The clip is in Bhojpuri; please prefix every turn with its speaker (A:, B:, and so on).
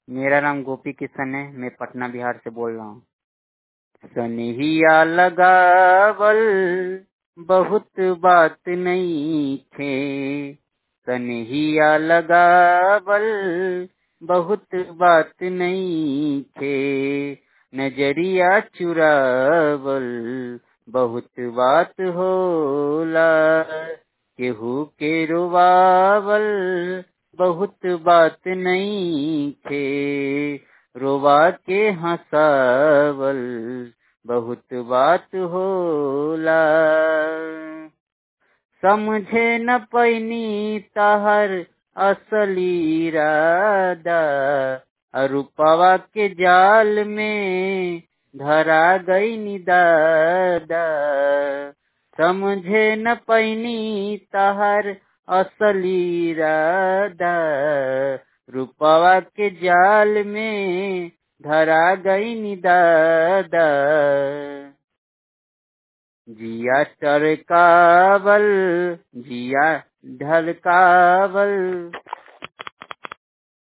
A: मेरा नाम गोपी किशन है मैं पटना बिहार से बोल रहा हूँ सनहिया लगावल बहुत बात नहीं थे सनहिया लगावल बहुत बात नहीं थे नजरिया चुरावल बहुत बात होला केहू के रोवावल बहुत बात नहीं थे रोवा के हंसावल बहुत बात होला समझे न पैनी तहर असली राधा अरुपवा के जाल में धरा गई निदादा समझे न पैनी तहर असली राधा रूपवा के जाल में धरा गई निदादा जिया टरकावल जिया ढलकावल